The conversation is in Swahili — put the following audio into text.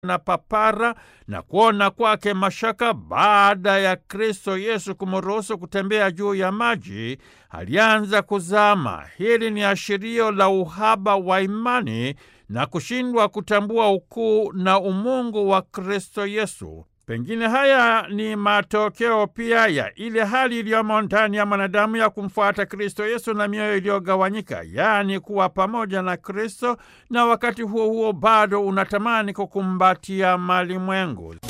na papara na kuona kwake mashaka baada ya Kristo Yesu kumruhusu kutembea juu ya maji, alianza kuzama. Hili ni ashirio la uhaba wa imani na kushindwa kutambua ukuu na umungu wa Kristo Yesu. Pengine haya ni matokeo pia ya ile hali iliyomo ndani ya mwanadamu ya kumfuata Kristo Yesu na mioyo iliyogawanyika, yaani kuwa pamoja na Kristo na wakati huo huo bado unatamani kukumbatia malimwengu.